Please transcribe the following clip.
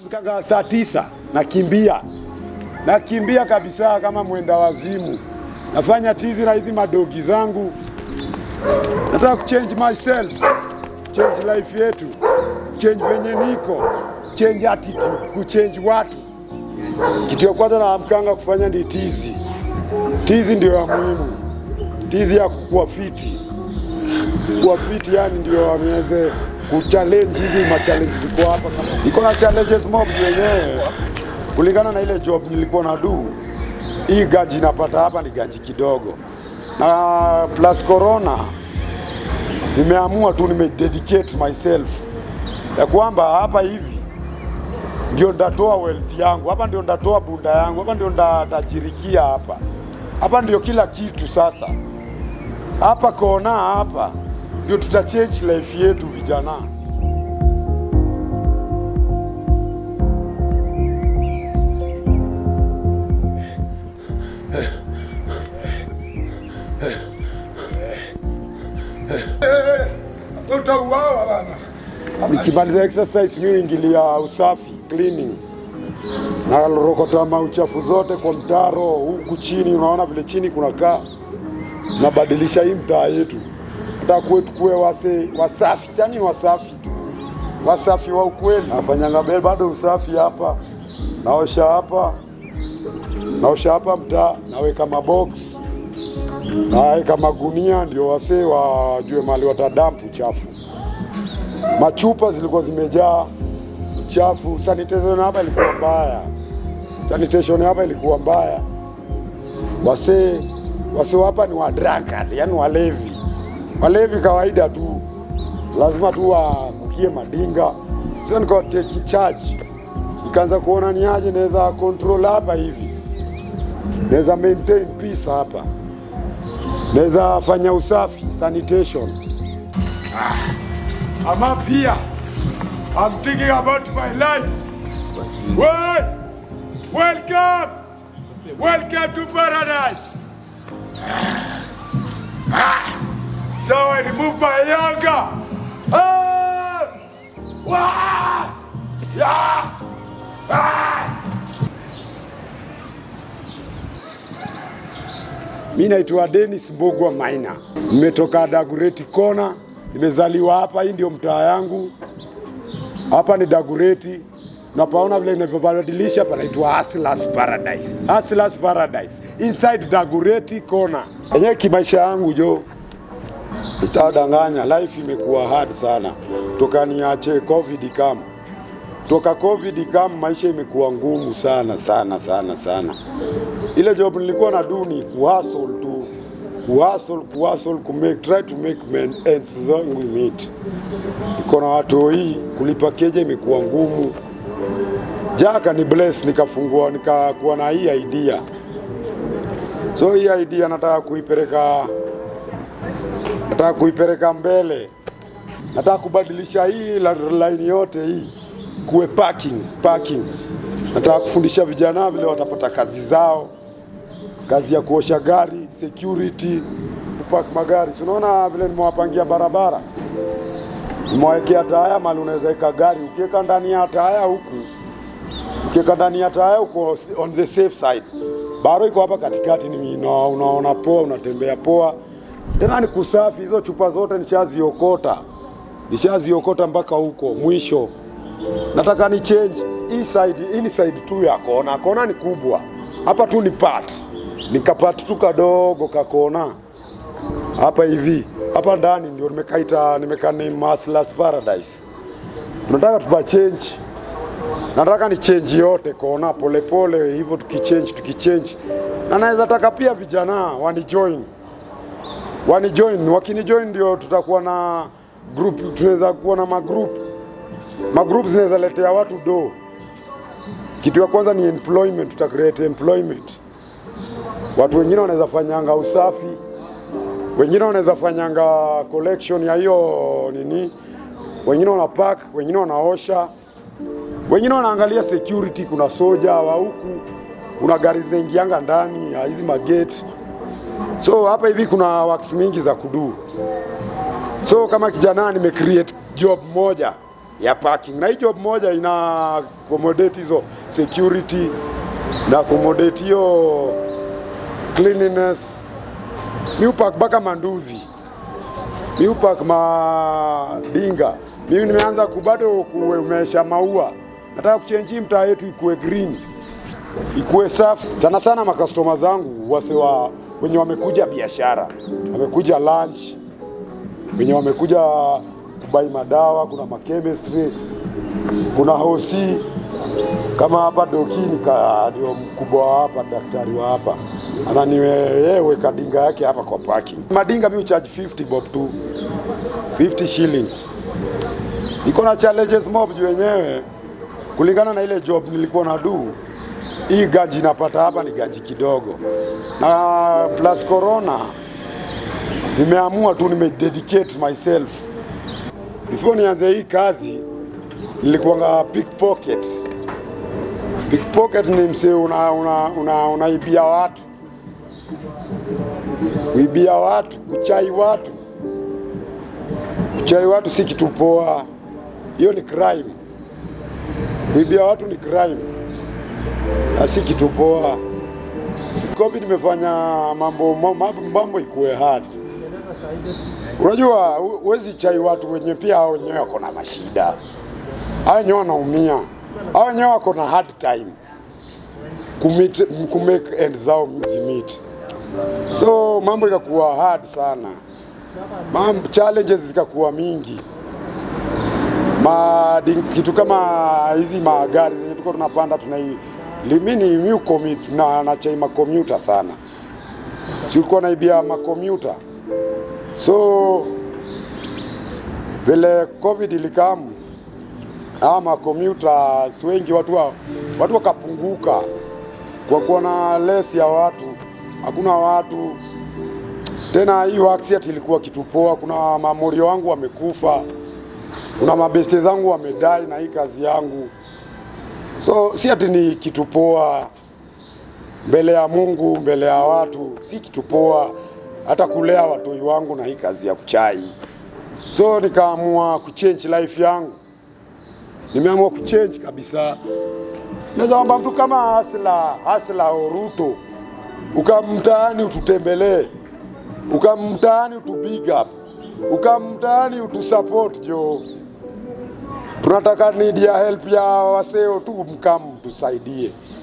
Mkanga saa tisa nakimbia, nakimbia kabisa kama mwenda wazimu, nafanya tizi na hizi madogi zangu. Nataka kuchange myself, change life yetu, change venye niko, change attitude, kuchange watu. Kitu ya kwanza naamkanga kufanya ni tizi. Tizi ndio ya muhimu, tizi ya kuwa fiti, kuwa fiti yani ndio wameweze kuchallenge hizi machallenge ziko hapa. Niko na challenges mob wenyewe kulingana na ile job nilikuwa na do. Hii gaji napata hapa ni gaji kidogo, na plus corona, nimeamua tu nimededicate myself ya kwamba hapa hivi ndio ndatoa wealth yangu hapa, ndio ndatoa bunda yangu hapa, ndio ndatajirikia hapa hapa, ndio kila kitu sasa. Hapa kona hapa ndio tutachange life yetu vijana. Utauawa bana. Nikimaliza exercise mimi ingilia usafi cleaning, na rokota mauchafu zote kwa mtaro huku chini. Unaona vile chini kunakaa, nabadilisha hii mtaa yetu, hata kuwe tukuwe wase wasafi, sani wasafi tu, wasafi wa ukweli. Nafanyanga be bado usafi hapa, naosha hapa, naosha hapa mtaa, naweka mabox naweka magunia, ndio wasee wajue mali watadampu chafu machupa zilikuwa zimejaa uchafu. Sanitation hapa ilikuwa mbaya, sanitation hapa ilikuwa mbaya. Wasee wasee hapa ni wadrakad, yani walevi, walevi kawaida tu, lazima tu wamukie madinga. Sio nikawa take charge, nikaanza kuona ni aje naweza control hapa hivi, naweza maintain peace hapa, naweza fanya usafi sanitation. I'm up here. I'm thinking about my life. Well, welcome. Welcome to paradise. Ah, So I remove my yoga. Ah, wah, yeah, ah. Mi naitwa Dennis Mbogwa Maina, nimetoka Dagureti Kona, nimezaliwa hapa. Hii ndio mtaa yangu, hapa ni Dagureti. Napaona vile nimebadilisha, panaitwa Hustlers Paradise. Hustlers Paradise inside Dagureti Kona. Enyewe kimaisha yangu jo, sitadanganya, life imekuwa hard sana toka niache covid kam toka covid kam, maisha imekuwa ngumu sana sana sana sana. Ile job nilikuwa na do ni kuhustle tu, kuhustle kuhustle, kumake try to make men ends zangu meet. Niko na watu hii, kulipa keja imekuwa ngumu. Jaka ni bless, nikafungua nikakuwa na hii idea, so hii idea nataka kuipeleka nataka kuipeleka mbele, nataka kubadilisha hii la- line yote hii kuwe parking parking. Nataka kufundisha vijana vile watapata kazi zao, kazi ya kuosha gari, security, kupark magari. Si unaona vile nimewapangia barabara, nimewawekea taya mali unaweza weka gari, ukiweka ndani ya taya huku, ukiweka ndani ya taya uko on the safe side. Baro iko hapa katikati, ni una- unaona poa, unatembea poa. Tena ni kusafi, hizo chupa zote nishaziokota, nishaziokota mpaka huko mwisho. Nataka ni change hii side, hii ni side tu ya kona. Kona ni kubwa, hapa tu ni part, nikapart tu kadogo kakona hapa hivi, hapa ndani ndio nimekaita nimeka name Hustlers Paradise. Tunataka tupa change, nataka ni change yote kona polepole hivyo, tukichange tukichange, na naweza taka pia vijana wanijoin wanijoin, wakinijoin ndio tutakuwa na group, tunaweza kuwa na magroup magroup zinaweza letea watu do. Kitu ya kwanza ni employment, tuta create employment. Watu wengine wanaweza fanyanga usafi, wengine wanaweza fanyanga collection ya hiyo nini, wengine wana pack, wengine wanaosha, wengine wanaangalia security. Kuna soja wa huku, kuna gari zinaingianga ndani ya hizi magate. So hapa hivi kuna works mingi za kudu. So kama kijana nime create job moja ya parking, na hii job moja ina accommodate hizo security na accommodate hiyo cleanliness. Mi upak mpaka manduzi, mi upak madinga. Mimi nimeanza kubado kuemesha maua, nataka kuchenji mtaa yetu ikuwe green ikuwe safi sana sana. Makastoma zangu wase wa wenye wamekuja biashara, wamekuja lunch, wenye wamekuja kubai madawa, kuna makemistry, kuna hosi kama hapa dokini ka ndio mkubwa wa hapa, daktari wa hapa ananiweka dinga yake hapa kwa parking. Madinga mi charge 50 bob tu, 50 shillings. Niko na challenges mob juu wenyewe kulingana na ile job nilikuwa na do hii gaji napata hapa ni gaji kidogo, na plus corona, nimeamua tu nimededicate myself. Before nianze hii kazi nilikuwanga pickpocket. Pickpocket ni msee una, una, una, unaibia watu, kuibia watu, kuchai watu. Kuchai watu si kitu poa, hiyo ni crime. Kuibia watu ni crime na si kitu poa. Covid imefanya mambo mambo, mambo ikuwe hard. Unajua huwezi chai watu wenye pia hao wenyewe wako na mashida, hao wenyewe wanaumia, hao wenyewe wako na hard time kumit, kumake end zao zimit, so mambo ikakuwa hard sana, mambo challenges zikakuwa mingi ma, kitu kama hizi magari zenye tuko tunapanda tunai limini mi commit na nachai makomuta sana, si ulikuwa naibia makomuta. So vile covid ilikamu, ama makomuta wengi watu wa, watu wakapunguka kwa kuona less ya watu, hakuna watu tena. Hii accident ilikuwa kitu poa. Kuna mamorio wangu wamekufa, kuna mabeste zangu wamedai na hii kazi yangu So si ati ni kitu poa mbele ya Mungu, mbele ya watu, si kitu poa hata kulea watoi wangu na hii kazi ya kuchai. So nikaamua kuchange life yangu, nimeamua kuchange kabisa. Naweza kwamba mtu kama Hasla Hasla Oruto ukamtaani ututembelee, ukamtaani utu big up, ukamtaani utusupport jo tunataka need ya help ya waseo tu, mkam tusaidie.